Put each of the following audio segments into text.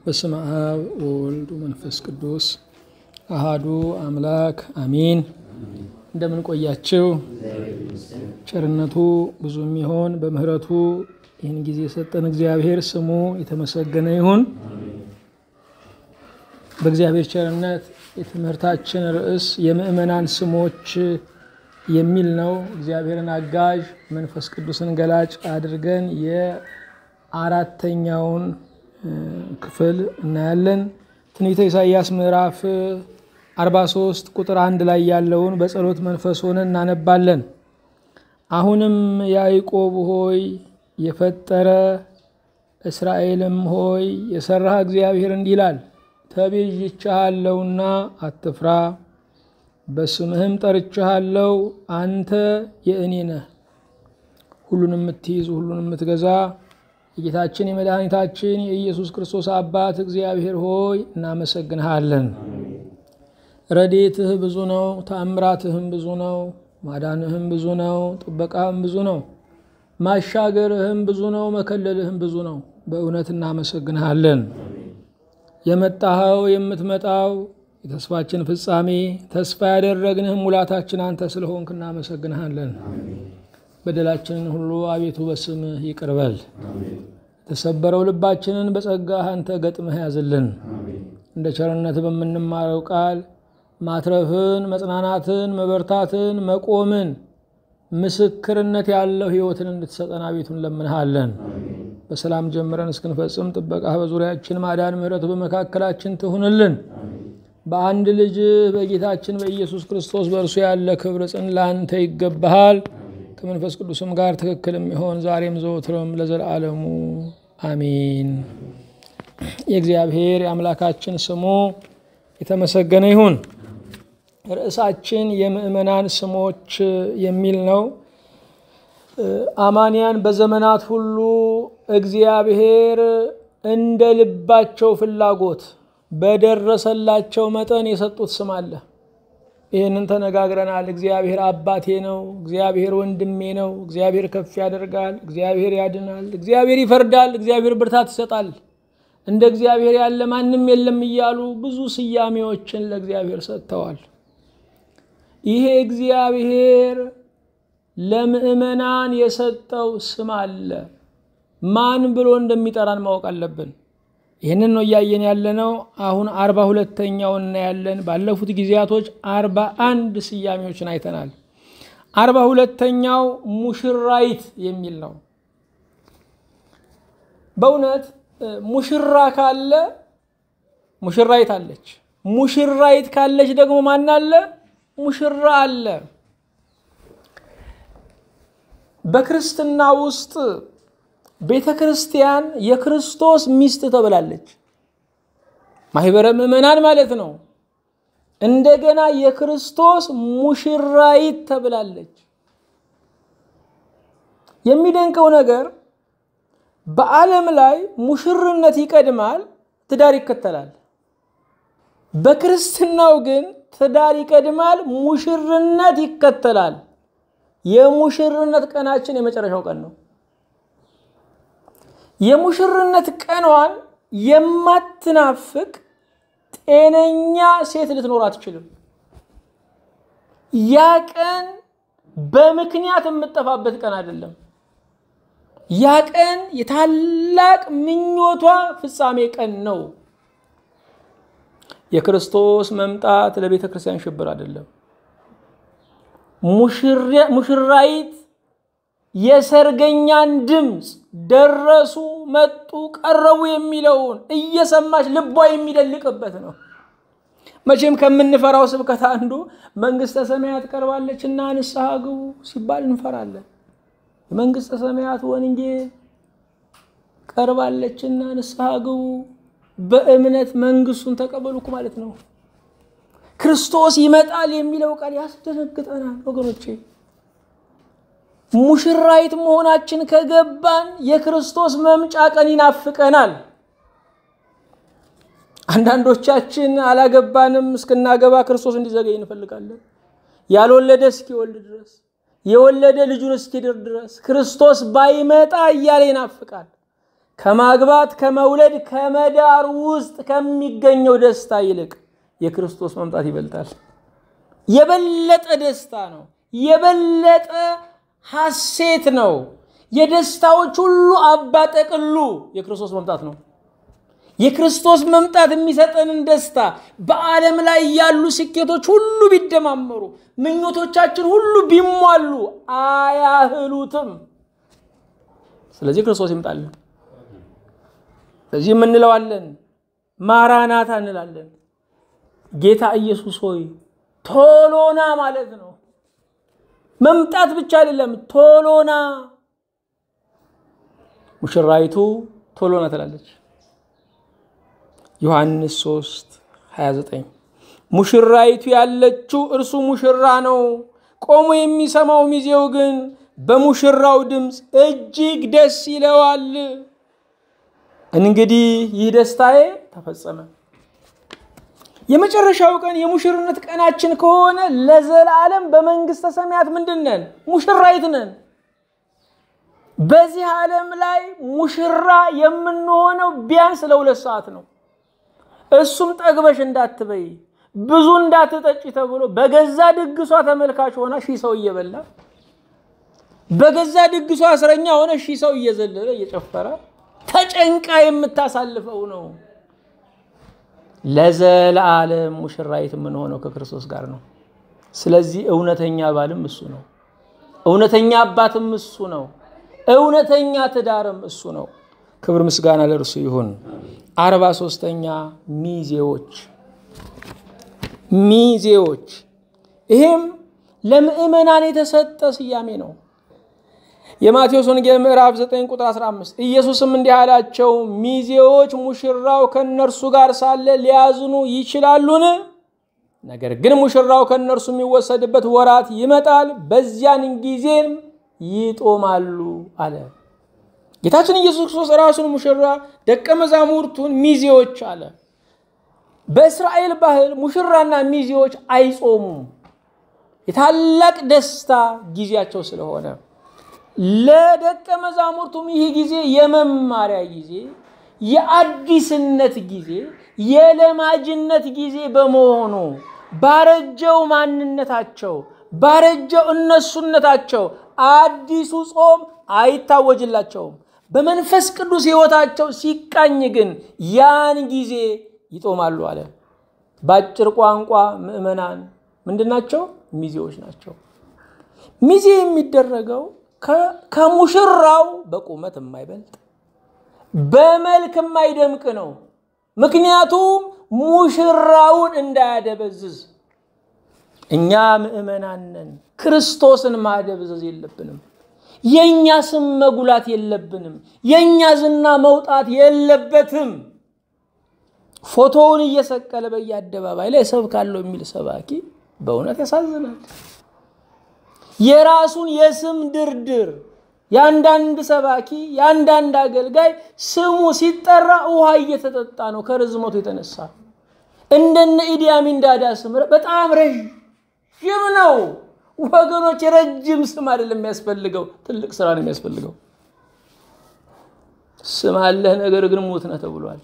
በስመ አብ ወወልድ ወመንፈስ ቅዱስ አሃዱ አምላክ አሚን። እንደምን ቆያችሁ? ቸርነቱ ብዙ የሚሆን በምሕረቱ ይህን ጊዜ የሰጠን እግዚአብሔር ስሙ የተመሰገነ ይሁን። በእግዚአብሔር ቸርነት የትምህርታችን ርዕስ የምእመናን ስሞች የሚል ነው። እግዚአብሔርን አጋዥ መንፈስ ቅዱስን ገላጭ አድርገን የአራተኛውን ክፍል እናያለን። ትንቢተ ኢሳይያስ ምዕራፍ 43 ቁጥር አንድ ላይ ያለውን በጸሎት መንፈስ ሆነን እናነባለን። አሁንም ያዕቆብ ሆይ የፈጠረ እስራኤልም ሆይ የሰራህ እግዚአብሔር እንዲህ ይላል ተቤዥቼሃለሁና አትፍራ፣ በስምህም ጠርቼሃለሁ፣ አንተ የእኔ ነህ። ሁሉን የምትይዝ ሁሉን የምትገዛ የጌታችን የመድኃኒታችን የኢየሱስ ክርስቶስ አባት እግዚአብሔር ሆይ እናመሰግንሃለን። ረዴትህ ብዙ ነው፣ ተአምራትህም ብዙ ነው፣ ማዳንህም ብዙ ነው፣ ጥበቃህም ብዙ ነው፣ ማሻገርህም ብዙ ነው፣ መከለልህም ብዙ ነው። በእውነት እናመሰግንሃለን። የመጣኸው የምትመጣው የተስፋችን ፍጻሜ ተስፋ ያደረግንህም ሙላታችን አንተ ስለሆንክ እናመሰግንሃለን። በደላችንን ሁሉ አቤቱ በስምህ ይቅር በል። የተሰበረው ልባችንን በጸጋህ አንተ ገጥመህ ያዝልን። እንደ ቸርነት በምንማረው ቃል ማትረፍን፣ መጽናናትን፣ መበርታትን፣ መቆምን፣ ምስክርነት ያለው ሕይወትን እንድትሰጠን አቤቱ እንለምንሃለን። በሰላም ጀምረን እስክንፈጽም ጥበቃህ በዙሪያችን ማዳን፣ ምሕረት በመካከላችን ትሁንልን። በአንድ ልጅ በጌታችን በኢየሱስ ክርስቶስ በእርሱ ያለ ክብር ጽን ለአንተ ይገባሃል። ከመንፈስ ቅዱስም ጋር ትክክል የሚሆን ዛሬም ዘወትርም ለዘላለሙ አሚን። የእግዚአብሔር የአምላካችን ስሙ የተመሰገነ ይሁን። ርዕሳችን የምእመናን ስሞች የሚል ነው። አማንያን በዘመናት ሁሉ እግዚአብሔር እንደ ልባቸው ፍላጎት በደረሰላቸው መጠን የሰጡት ስም አለ። ይህንን ተነጋግረናል። እግዚአብሔር አባቴ ነው፣ እግዚአብሔር ወንድሜ ነው፣ እግዚአብሔር ከፍ ያደርጋል፣ እግዚአብሔር ያድናል፣ እግዚአብሔር ይፈርዳል፣ እግዚአብሔር ብርታት ይሰጣል፣ እንደ እግዚአብሔር ያለ ማንም የለም እያሉ ብዙ ስያሜዎችን ለእግዚአብሔር ሰጥተዋል። ይሄ እግዚአብሔር ለምእመናን የሰጠው ስም አለ። ማን ብሎ እንደሚጠራን ማወቅ አለብን። ይህንን ነው እያየን ያለነው። አሁን አርባ ሁለተኛውን እናያለን። ባለፉት ጊዜያቶች አርባ አንድ ስያሜዎችን አይተናል። አርባ ሁለተኛው ሙሽራይት የሚል ነው። በእውነት ሙሽራ ካለ ሙሽራይት አለች። ሙሽራይት ካለች ደግሞ ማን አለ? ሙሽራ አለ። በክርስትና ውስጥ ቤተ ክርስቲያን የክርስቶስ ሚስት ተብላለች። ማህበረ ምዕመናን ማለት ነው። እንደገና የክርስቶስ ሙሽራይት ተብላለች። የሚደንቀው ነገር በዓለም ላይ ሙሽርነት ይቀድማል፣ ትዳር ይከተላል። በክርስትናው ግን ትዳር ይቀድማል፣ ሙሽርነት ይከተላል። የሙሽርነት ቀናችን የመጨረሻው ቀን ነው። የሙሽርነት ቀኗን የማትናፍቅ ጤነኛ ሴት ልትኖር አትችልም። ያ ቀን በምክንያት የምጠፋበት ቀን አይደለም። ያ ቀን የታላቅ ምኞቷ ፍጻሜ ቀን ነው። የክርስቶስ መምጣት ለቤተ ክርስቲያን ሽብር አይደለም። ሙሽራይት የሰርገኛን ድምፅ ደረሱ፣ መጡ፣ ቀረቡ የሚለውን እየሰማች ልቧ የሚደልቅበት ነው። መቼም ከምንፈራው ስብከት አንዱ መንግስተ ሰማያት ቀርባለች እና ንስሐ ግቡ ሲባል እንፈራለን። የመንግስተ ሰማያት ወንጌል ቀርባለችና ንስሐ ግቡ፣ በእምነት መንግስቱን ተቀበሉኩ ማለት ነው። ክርስቶስ ይመጣል የሚለው ቃል ያስደነግጠናል ወገኖቼ። ሙሽራይት መሆናችን ከገባን የክርስቶስ መምጫ ቀን ይናፍቀናል። አንዳንዶቻችን አላገባንም፣ እስክናገባ ክርስቶስ እንዲዘገይ እንፈልጋለን። ያልወለደ እስኪወልድ ድረስ የወለደ ልጁን እስኪድር ድረስ ክርስቶስ ባይመጣ እያለ ይናፍቃል። ከማግባት ከመውለድ ከመዳር ውስጥ ከሚገኘው ደስታ ይልቅ የክርስቶስ መምጣት ይበልጣል። የበለጠ ደስታ ነው። የበለጠ ሐሴት ነው። የደስታዎች ሁሉ አባጠቅሉ የክርስቶስ መምጣት ነው። የክርስቶስ መምጣት የሚሰጠንን ደስታ በዓለም ላይ ያሉ ስኬቶች ሁሉ ቢደማመሩ፣ ምኞቶቻችን ሁሉ ቢሟሉ አያህሉትም። ስለዚህ ክርስቶስ ይምጣልን። ስለዚህ የምንለዋለን ማራናታ እንላለን። ጌታ ኢየሱስ ሆይ ቶሎና ማለት ነው። መምጣት ብቻ አይደለም፣ ቶሎና። ሙሽራይቱ ቶሎና ትላለች። ዮሐንስ 3 29 ሙሽራይቱ ያለችው እርሱ ሙሽራ ነው። ቆሞ የሚሰማው ሚዜው ግን በሙሽራው ድምፅ እጅግ ደስ ይለዋል። እንግዲህ ይህ ደስታዬ ተፈጸመ። የመጨረሻው ቀን የሙሽርነት ቀናችን ከሆነ ለዘላለም በመንግስተ ሰማያት ምንድን ነን? ሙሽራይት ነን። በዚህ ዓለም ላይ ሙሽራ የምንሆነው ቢያንስ ለሁለት ሰዓት ነው። እሱም ጠግበሽ እንዳትበይ ብዙ እንዳትጠጪ ተብሎ በገዛ ድግሷ ተመልካች ሆና ሺህ ሰው እየበላ በገዛ ድግሷ እስረኛ ሆነ ሺህ ሰው እየዘለለ እየጨፈረ ተጨንቃ የምታሳልፈው ነው። ለዘላለም ሙሽራይት የምንሆነው ከክርስቶስ ጋር ነው። ስለዚህ እውነተኛ ባልም እሱ ነው። እውነተኛ አባትም እሱ ነው። እውነተኛ ትዳርም እሱ ነው። ክብር ምስጋና ለእርሱ ይሁን። አርባ ሶስተኛ ሚዜዎች ሚዜዎች ይሄም ለምእመናን የተሰጠ ስያሜ ነው። የማቴዎስ ወንጌል ምዕራፍ 9 ቁጥር 15 ኢየሱስም እንዲህ አላቸው፣ ሚዜዎች ሙሽራው ከእነርሱ ጋር ሳለ ሊያዝኑ ይችላሉን? ነገር ግን ሙሽራው ከእነርሱ የሚወሰድበት ወራት ይመጣል፣ በዚያን ጊዜም ይጦማሉ አለ። ጌታችን ኢየሱስ ክርስቶስ ራሱን ሙሽራ፣ ደቀ መዛሙርቱን ሚዜዎች አለ። በእስራኤል ባህል ሙሽራና ሚዜዎች አይጾሙም፣ የታላቅ ደስታ ጊዜያቸው ስለሆነ ለደቀ መዛሙርቱም ይህ ጊዜ የመማሪያ ጊዜ፣ የአዲስነት ጊዜ፣ የለማጅነት ጊዜ በመሆኑ ባረጀው ማንነታቸው ባረጀው እነሱነታቸው አዲሱ ጾም አይታወጅላቸውም። በመንፈስ ቅዱስ ሕይወታቸው ሲቃኝ ግን ያን ጊዜ ይጦማሉ አለ። በአጭር ቋንቋ ምዕመናን ምንድን ናቸው? ሚዜዎች ናቸው። ሚዜ የሚደረገው ከሙሽራው በቁመት የማይበልጥ በመልክ የማይደምቅ ነው። ምክንያቱም ሙሽራውን እንዳያደበዝዝ። እኛ ምዕመናን ነን። ክርስቶስን ማደብዘዝ የለብንም። የእኛ ስም መጉላት የለብንም። የእኛ ዝና መውጣት የለበትም። ፎቶውን እየሰቀለ በየአደባባይ ላይ እሰብካለሁ የሚል ሰባኪ በእውነት ያሳዝናል። የራሱን የስም ድርድር የአንዳንድ ሰባኪ የአንዳንድ አገልጋይ ስሙ ሲጠራ ውሃ እየተጠጣ ነው ከርዝመቱ የተነሳ እንደነ ኢዲያሚን ዳዳ ስም በጣም ረዥም ነው ወገኖች የረጅም ስም አይደለም የሚያስፈልገው ትልቅ ስራ ነው የሚያስፈልገው ስም አለህ ነገር ግን ሞት ነህ ተብሏል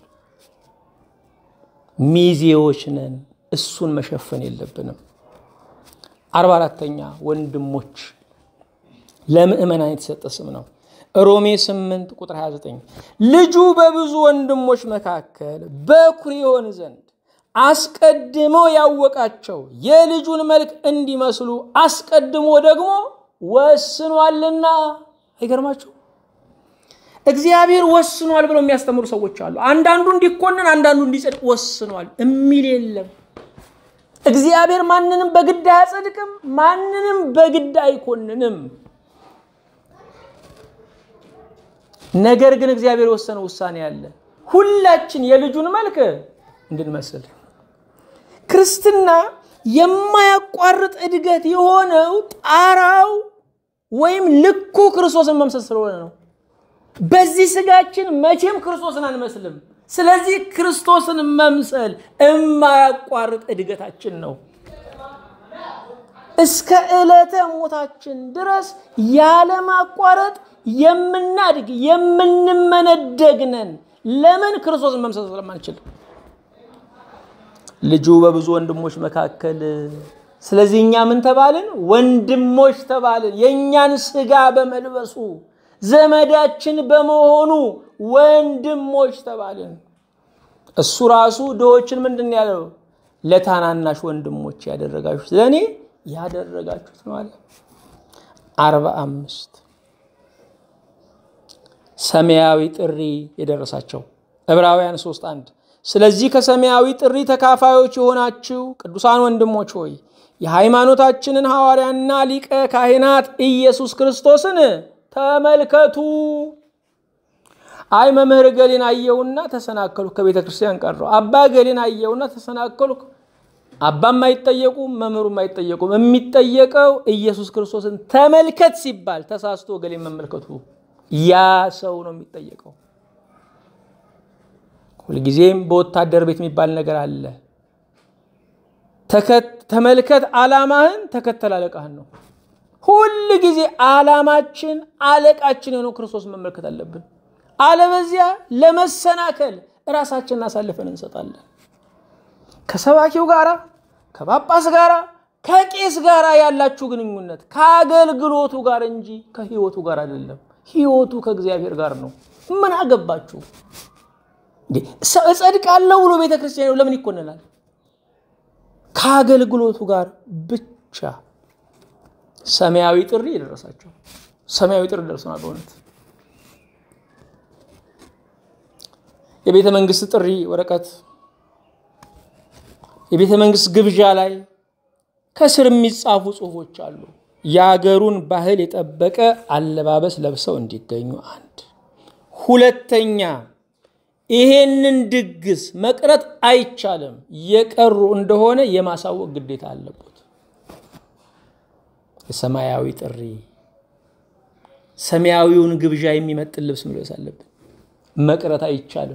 ሚዜዎች ነን እሱን መሸፈን የለብንም አርባ አራተኛ ወንድሞች ለምእመናን የተሰጠ ስም ነው። ሮሜ 8 ቁጥር 29 ልጁ በብዙ ወንድሞች መካከል በኩር ይሆን ዘንድ አስቀድሞ ያወቃቸው የልጁን መልክ እንዲመስሉ አስቀድሞ ደግሞ ወስኗልና። አይገርማችሁ? እግዚአብሔር ወስኗል ብለው የሚያስተምሩ ሰዎች አሉ። አንዳንዱ እንዲኮንን፣ አንዳንዱ እንዲጸድቅ ወስኗል የሚል የለም። እግዚአብሔር ማንንም በግድ አያጸድቅም፣ ማንንም በግድ አይኮንንም። ነገር ግን እግዚአብሔር የወሰነው ውሳኔ አለ። ሁላችን የልጁን መልክ እንድንመስል። ክርስትና የማያቋርጥ እድገት የሆነው ጣራው ወይም ልኩ ክርስቶስን መምሰል ስለሆነ ነው። በዚህ ስጋችን መቼም ክርስቶስን አንመስልም። ስለዚህ ክርስቶስን መምሰል የማያቋርጥ እድገታችን ነው። እስከ ዕለተ ሞታችን ድረስ ያለማቋረጥ የምናድግ የምንመነደግ ነን። ለምን? ክርስቶስን መምሰል ስለማንችል ልጁ በብዙ ወንድሞች መካከል ስለዚህ እኛ ምን ተባልን? ወንድሞች ተባልን። የእኛን ስጋ በመልበሱ ዘመዳችን በመሆኑ ወንድሞች ተባልን። እሱ ራሱ ድሆችን ምንድን ያለው? ለታናናሽ ወንድሞች ያደረጋችሁት ለእኔ ያደረጋችሁት ነው አለ። አርባ አምስት ሰማያዊ ጥሪ የደረሳቸው ዕብራውያን ሶስት አንድ ስለዚህ ከሰማያዊ ጥሪ ተካፋዮች የሆናችሁ ቅዱሳን ወንድሞች ሆይ የሃይማኖታችንን ሐዋርያና ሊቀ ካህናት ኢየሱስ ክርስቶስን ተመልከቱ። አይ መምህር ገሌን አየውና ተሰናከሉ፣ ከቤተ ክርስቲያን ቀረው። አባ ገሌን አየውና ተሰናከሉ። አባም አይጠየቁም፣ መምህሩም አይጠየቁም። የሚጠየቀው ኢየሱስ ክርስቶስን ተመልከት ሲባል ተሳስቶ ገሌን መመልከቱ ያ ሰው ነው የሚጠየቀው። ሁልጊዜም በወታደር ቤት የሚባል ነገር አለ። ተመልከት ዓላማህን፣ ተከተል አለቃህን ነው። ሁል ጊዜ ዓላማችን አለቃችን የሆነው ክርስቶስ መመልከት አለብን። አለበዚያ ለመሰናከል እራሳችንን አሳልፈን እንሰጣለን። ከሰባኪው ጋራ ከጳጳስ ጋራ ከቄስ ጋር ያላችሁ ግንኙነት ከአገልግሎቱ ጋር እንጂ ከህይወቱ ጋር አይደለም። ህይወቱ ከእግዚአብሔር ጋር ነው። ምን አገባችሁ? እጸድቃለሁ ብሎ ቤተ ክርስቲያን ለምን ይኮነናል? ከአገልግሎቱ ጋር ብቻ። ሰማያዊ ጥሪ የደረሳቸው ሰማያዊ ጥሪ ደርሰናል። በእውነት የቤተ መንግስት ጥሪ ወረቀት የቤተ መንግስት ግብዣ ላይ ከስር የሚጻፉ ጽሁፎች አሉ። የአገሩን ባህል የጠበቀ አለባበስ ለብሰው እንዲገኙ አንድ። ሁለተኛ ይሄንን ድግስ መቅረት አይቻልም። የቀሩ እንደሆነ የማሳወቅ ግዴታ አለበት። የሰማያዊ ጥሪ ሰማያዊውን ግብዣ የሚመጥን ልብስ መልበስ አለብን። መቅረት አይቻልም።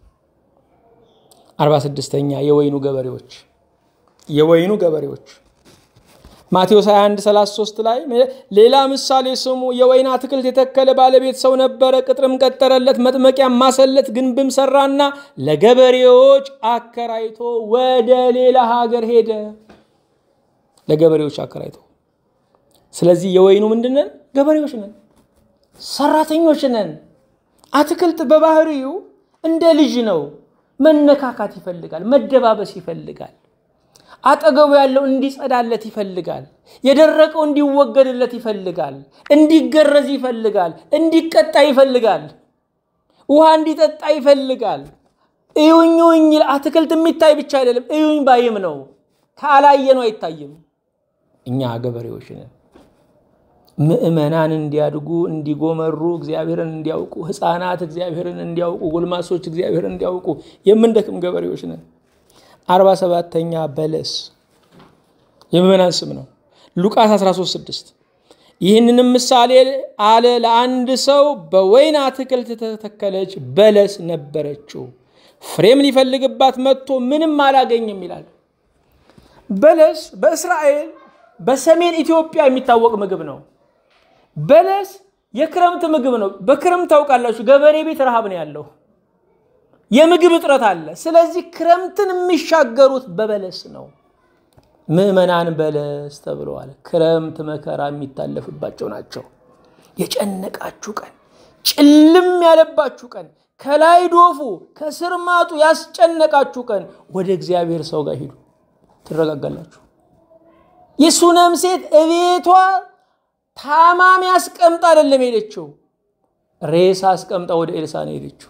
አርባ ስድስተኛ የወይኑ ገበሬዎች የወይኑ ገበሬዎች ማቴዎስ 21 33 ላይ ሌላ ምሳሌ ስሙ። የወይን አትክልት የተከለ ባለቤት ሰው ነበረ። ቅጥርም ቀጠረለት፣ መጥመቂያ ማሰለት፣ ግንብም ሰራና ለገበሬዎች አከራይቶ ወደ ሌላ ሀገር ሄደ። ለገበሬዎች አከራይቶ። ስለዚህ የወይኑ ምንድነን? ገበሬዎች ነን፣ ሰራተኞች ነን። አትክልት በባህሪው እንደ ልጅ ነው። መነካካት ይፈልጋል፣ መደባበስ ይፈልጋል። አጠገቡ ያለው እንዲጸዳለት ይፈልጋል። የደረቀው እንዲወገድለት ይፈልጋል። እንዲገረዝ ይፈልጋል። እንዲቀጣ ይፈልጋል። ውሃ እንዲጠጣ ይፈልጋል። እዩኝ እዩኝ አትክልት የሚታይ ብቻ አይደለም፣ እዩኝ ባይም ነው። ካላየ ነው አይታይም። እኛ ገበሬዎች ነን። ምዕመናን እንዲያድጉ እንዲጎመሩ፣ እግዚአብሔርን እንዲያውቁ፣ ሕፃናት እግዚአብሔርን እንዲያውቁ፣ ጎልማሶች እግዚአብሔርን እንዲያውቁ የምንደክም ገበሬዎች ነን። አርባ ሰባተኛ በለስ የምዕመናን ስም ነው። ሉቃስ 13፥6 ይህንንም ምሳሌ አለ። ለአንድ ሰው በወይን አትክልት የተተከለች በለስ ነበረችው፣ ፍሬም ሊፈልግባት መጥቶ ምንም አላገኝም ይላል። በለስ በእስራኤል በሰሜን ኢትዮጵያ የሚታወቅ ምግብ ነው። በለስ የክረምት ምግብ ነው። በክረምት ታውቃላችሁ፣ ገበሬ ቤት ረሃብ ነው ያለው የምግብ እጥረት አለ። ስለዚህ ክረምትን የሚሻገሩት በበለስ ነው። ምዕመናን በለስ ተብለዋል። ክረምት መከራ የሚታለፍባቸው ናቸው። የጨነቃችሁ ቀን፣ ጭልም ያለባችሁ ቀን፣ ከላይ ዶፉ ከስር ማጡ ያስጨነቃችሁ ቀን ወደ እግዚአብሔር ሰው ጋር ሂዱ፣ ትረጋጋላችሁ። የሱነም ሴት እቤቷ ታማሚ አስቀምጣ አይደለም ሄደችው፣ ሬሳ አስቀምጣ ወደ ኤልሳ ነው ሄደችው።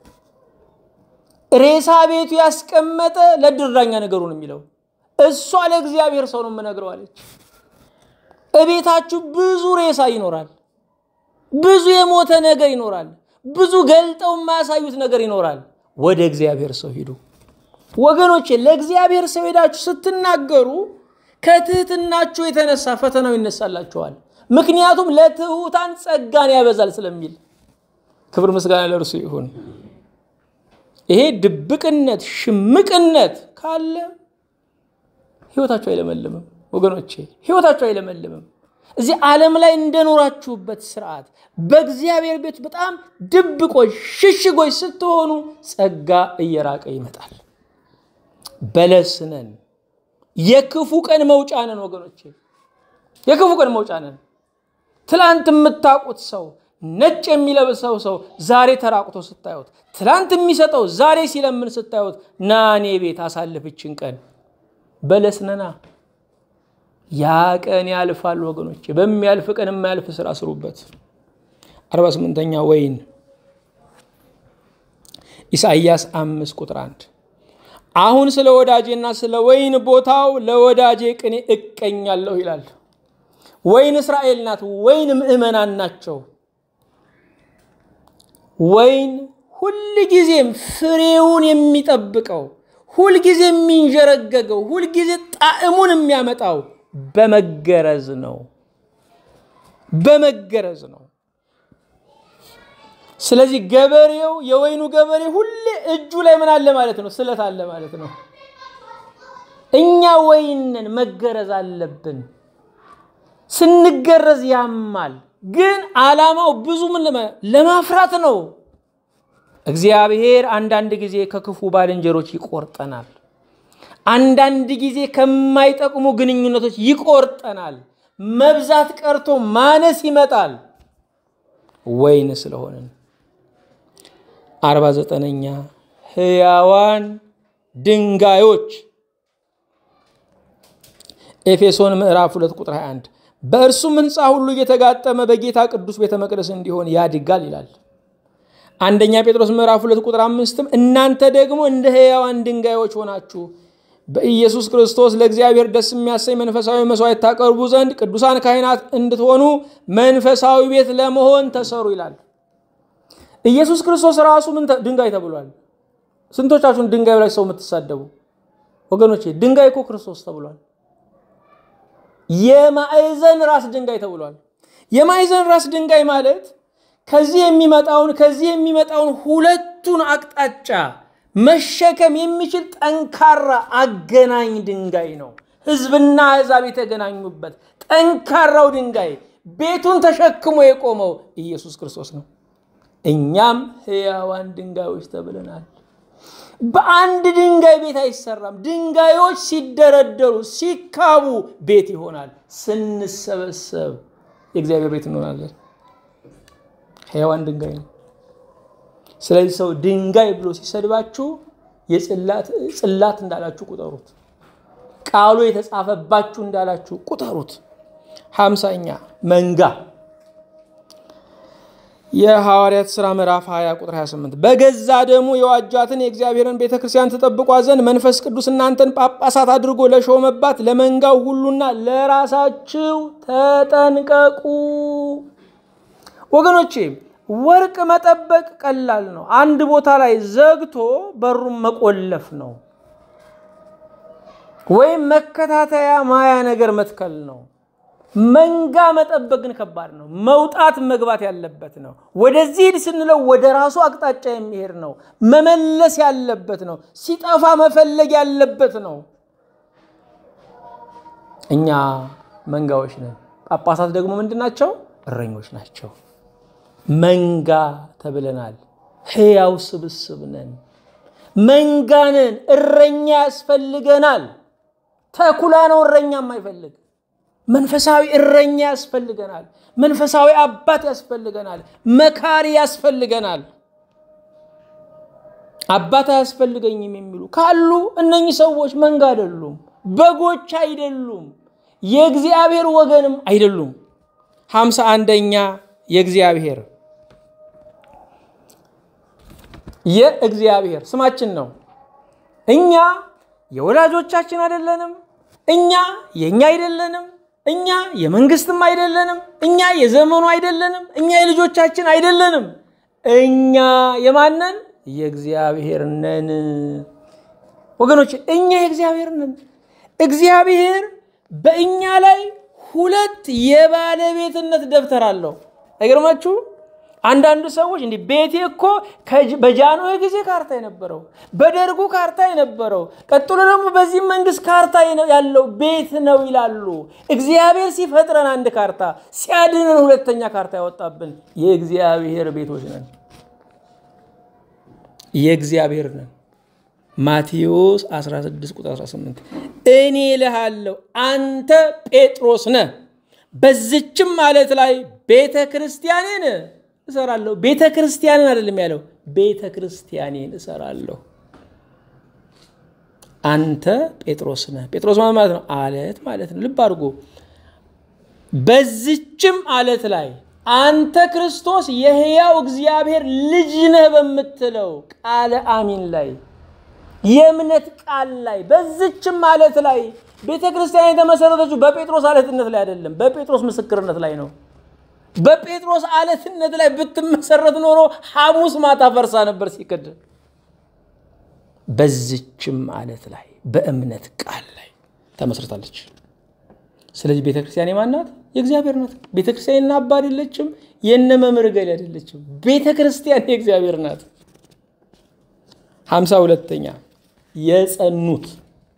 ሬሳ ቤቱ ያስቀመጠ ለድራኛ ነገሩን የሚለው እሷ ለእግዚአብሔር ሰው ነው የምነግረው አለች። እቤታችሁ ብዙ ሬሳ ይኖራል፣ ብዙ የሞተ ነገር ይኖራል፣ ብዙ ገልጠው የማያሳዩት ነገር ይኖራል። ወደ እግዚአብሔር ሰው ሂዱ ወገኖቼ። ለእግዚአብሔር ሰው ሄዳችሁ ስትናገሩ ከትህትናችሁ የተነሳ ፈተናው ይነሳላችኋል። ምክንያቱም ለትሑታን ጸጋን ያበዛል ስለሚል። ክብር ምስጋና ለእርሱ ይሁን። ይሄ ድብቅነት ሽምቅነት ካለ ህይወታቸው አይለመልምም ወገኖቼ፣ ህይወታቸው አይለመልምም። እዚህ ዓለም ላይ እንደኖራችሁበት ስርዓት በእግዚአብሔር ቤት በጣም ድብቆች፣ ሽሽጎች ስትሆኑ ጸጋ እየራቀ ይመጣል። በለስ ነን። የክፉ ቀን መውጫ ነን ወገኖቼ፣ የክፉ ቀን መውጫ ነን። ትላንት የምታውቁት ሰው ነጭ የሚለብሰው ሰው ዛሬ ተራቁቶ ስታዩት፣ ትላንት የሚሰጠው ዛሬ ሲለምን ስታዩት፣ ና እኔ ቤት አሳልፍችን ቀን በለስ ነና። ያ ቀን ያልፋል ወገኖቼ። በሚያልፍ ቀን የማያልፍ ስራ ስሩበት። አርባ ስምንተኛ ወይን ኢሳይያስ አምስት ቁጥር አንድ አሁን ስለ ወዳጄና ስለ ወይን ቦታው ለወዳጄ ቅኔ እቀኛለሁ ይላል። ወይን እስራኤል ናት። ወይን ምእመናን ናቸው። ወይን ሁልጊዜም ፍሬውን የሚጠብቀው ሁልጊዜ የሚንዠረገገው ሁልጊዜ ጣዕሙን የሚያመጣው በመገረዝ ነው። በመገረዝ ነው። ስለዚህ ገበሬው የወይኑ ገበሬ ሁሌ እጁ ላይ ምን አለ ማለት ነው? ስለት አለ ማለት ነው። እኛ ወይንን መገረዝ አለብን። ስንገረዝ ያማል፣ ግን ዓላማው ብዙ ምን ለማፍራት ነው። እግዚአብሔር አንዳንድ ጊዜ ከክፉ ባልንጀሮች ይቆርጠናል። አንዳንድ ጊዜ ከማይጠቅሙ ግንኙነቶች ይቆርጠናል። መብዛት ቀርቶ ማነስ ይመጣል። ወይን ስለሆንን አርባ ዘጠነኛ ሕያዋን ድንጋዮች ኤፌሶን ምዕራፍ 2 ቁጥር 21 በእርሱም ሕንፃ ሁሉ እየተጋጠመ በጌታ ቅዱስ ቤተ መቅደስ እንዲሆን ያድጋል ይላል። አንደኛ ጴጥሮስ ምዕራፍ 2 ቁጥር አምስትም እናንተ ደግሞ እንደ ሕያዋን ድንጋዮች ሆናችሁ በኢየሱስ ክርስቶስ ለእግዚአብሔር ደስ የሚያሰኝ መንፈሳዊ መስዋዕት ታቀርቡ ዘንድ ቅዱሳን ካህናት እንድትሆኑ መንፈሳዊ ቤት ለመሆን ተሰሩ ይላል። ኢየሱስ ክርስቶስ ራሱ ምን ድንጋይ ተብሏል? ስንቶቻችሁን ድንጋይ ላይ ሰው የምትሳደቡ ወገኖቼ? ድንጋይ እኮ ክርስቶስ ተብሏል። የማዕዘን ራስ ድንጋይ ተብሏል። የማዕዘን ራስ ድንጋይ ማለት ከዚህ የሚመጣውን ከዚህ የሚመጣውን ሁለቱን አቅጣጫ መሸከም የሚችል ጠንካራ አገናኝ ድንጋይ ነው። ሕዝብና አሕዛብ የተገናኙበት ጠንካራው ድንጋይ ቤቱን ተሸክሞ የቆመው ኢየሱስ ክርስቶስ ነው። እኛም ሕያዋን ድንጋዮች ተብለናል። በአንድ ድንጋይ ቤት አይሰራም። ድንጋዮች ሲደረደሩ ሲካቡ ቤት ይሆናል። ስንሰበሰብ የእግዚአብሔር ቤት እንሆናለን። ሕያዋን ድንጋይ ነው። ስለዚህ ሰው ድንጋይ ብሎ ሲሰድባችሁ ጽላት እንዳላችሁ ቁጠሩት። ቃሉ የተጻፈባችሁ እንዳላችሁ ቁጠሩት። ሀምሳኛ መንጋ የሐዋርያት ሥራ ምዕራፍ 20 ቁጥር 28 በገዛ ደሙ የዋጃትን የእግዚአብሔርን ቤተ ክርስቲያን ትጠብቋ ዘንድ መንፈስ ቅዱስ እናንተን ጳጳሳት አድርጎ ለሾመባት ለመንጋው ሁሉና ለራሳችሁ ተጠንቀቁ። ወገኖቼ ወርቅ መጠበቅ ቀላል ነው። አንድ ቦታ ላይ ዘግቶ በሩን መቆለፍ ነው፣ ወይም መከታተያ ማያ ነገር መትከል ነው። መንጋ መጠበቅ ግን ከባድ ነው። መውጣት መግባት ያለበት ነው። ወደዚህ ሂድ ስንለው ወደ ራሱ አቅጣጫ የሚሄድ ነው። መመለስ ያለበት ነው። ሲጠፋ መፈለግ ያለበት ነው። እኛ መንጋዎች ነን። ጳጳሳት ደግሞ ምንድን ናቸው? እረኞች ናቸው። መንጋ ተብለናል። ሕያው ስብስብ ነን። መንጋ ነን። እረኛ ያስፈልገናል። ተኩላ ነው እረኛ የማይፈልግ መንፈሳዊ እረኛ ያስፈልገናል። መንፈሳዊ አባት ያስፈልገናል። መካሪ ያስፈልገናል። አባት አያስፈልገኝም የሚሉ ካሉ እነኚህ ሰዎች መንጋ አይደሉም፣ በጎች አይደሉም፣ የእግዚአብሔር ወገንም አይደሉም። ሀምሳ አንደኛ የእግዚአብሔር የእግዚአብሔር ስማችን ነው። እኛ የወላጆቻችን አይደለንም። እኛ የእኛ አይደለንም። እኛ የመንግስትም አይደለንም። እኛ የዘመኑ አይደለንም። እኛ የልጆቻችን አይደለንም። እኛ የማነን? የእግዚአብሔር ነን። ወገኖች እኛ የእግዚአብሔር ነን። እግዚአብሔር በእኛ ላይ ሁለት የባለቤትነት ደብተር አለው። አይገርማችሁ? አንዳንድ ሰዎች እንዲህ ቤቴ እኮ በጃንሆይ ጊዜ ካርታ የነበረው በደርጉ ካርታ የነበረው ቀጥሎ ደግሞ በዚህ መንግስት ካርታ ያለው ቤት ነው ይላሉ። እግዚአብሔር ሲፈጥረን አንድ ካርታ ሲያድነን ሁለተኛ ካርታ ያወጣብን የእግዚአብሔር ቤቶች ነን፣ የእግዚአብሔር ነን። ማቴዎስ 16 ቁጥር 18 እኔ እልሃለሁ አንተ ጴጥሮስ ነህ፣ በዝችም ማለት ላይ ቤተ ክርስቲያኔን እሰራለሁ። ቤተ ክርስቲያንን አይደለም ያለው፣ ቤተ ክርስቲያኔን እሰራለሁ። አንተ ጴጥሮስ ነህ። ጴጥሮስ ማለት ነው አለት ማለት ነው። ልብ አድርጎ በዝችም አለት ላይ አንተ ክርስቶስ የሕያው እግዚአብሔር ልጅ ነህ በምትለው ቃለ አሚን ላይ የእምነት ቃል ላይ በዝችም አለት ላይ ቤተ ክርስቲያን የተመሰረተችው በጴጥሮስ አለትነት ላይ አይደለም፣ በጴጥሮስ ምስክርነት ላይ ነው። በጴጥሮስ አለትነት ላይ ብትመሰረት ኖሮ ሐሙስ ማታ ፈርሳ ነበር ሲክድ። በዝችም አለት ላይ በእምነት ቃል ላይ ተመስርታለች። ስለዚህ ቤተ ክርስቲያን የማን ናት? የእግዚአብሔር ናት። ቤተ ክርስቲያን የእነ አባ አይደለችም፣ የእነ መምህር ገሌ አይደለችም። ቤተ ክርስቲያን የእግዚአብሔር ናት። ሀምሳ ሁለተኛ የጸኑት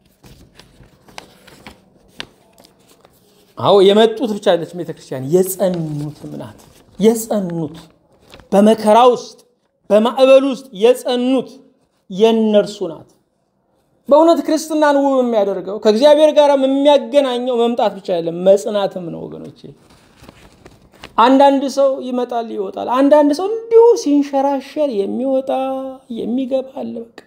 አዎ የመጡት ብቻ አይደለች ቤተክርስቲያን የጸኑትም ናት። የጸኑት በመከራ ውስጥ በማዕበል ውስጥ የጸኑት የእነርሱ ናት። በእውነት ክርስትናን ውብ የሚያደርገው ከእግዚአብሔር ጋር የሚያገናኘው መምጣት ብቻ አይደለም መጽናትም ነው ወገኖቼ። አንዳንድ ሰው ይመጣል ይወጣል። አንዳንድ ሰው እንዲሁ ሲንሸራሸር የሚወጣ የሚገባ አለ። በቃ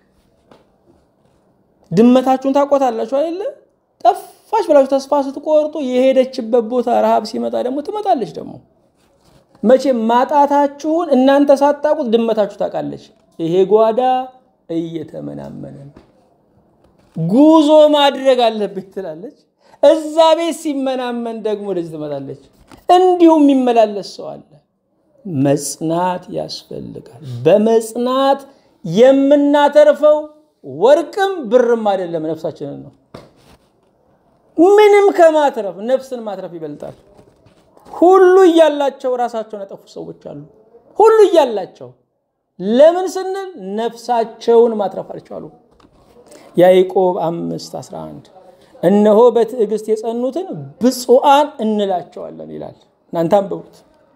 ድመታችሁን ታቆታላችሁ አይደለ? ጠፋች ብላችሁ ተስፋ ስትቆርጡ የሄደችበት ቦታ ረሃብ ሲመጣ ደግሞ ትመጣለች። ደግሞ መቼም ማጣታችሁን እናንተ ሳታውቁት ድመታችሁ ታውቃለች። ይሄ ጓዳ እየተመናመነ ነው፣ ጉዞ ማድረግ አለብኝ ትላለች። እዛ ቤት ሲመናመን ደግሞ ወደዚህ ትመጣለች። እንዲሁም የሚመላለስ ሰው አለ። መጽናት ያስፈልጋል። በመጽናት የምናተርፈው ወርቅም ብርም አይደለም፣ ነፍሳችንን ነው። ምንም ከማትረፍ ነፍስን ማትረፍ ይበልጣል። ሁሉ እያላቸው ራሳቸውን ያጠፉ ሰዎች አሉ። ሁሉ እያላቸው ለምን ስንል ነፍሳቸውን ማትረፍ አልቻሉ። ያዕቆብ አምስት 11 እነሆ በትዕግስት የጸኑትን ብፁዓን እንላቸዋለን ይላል። እናንተ አንብቡት።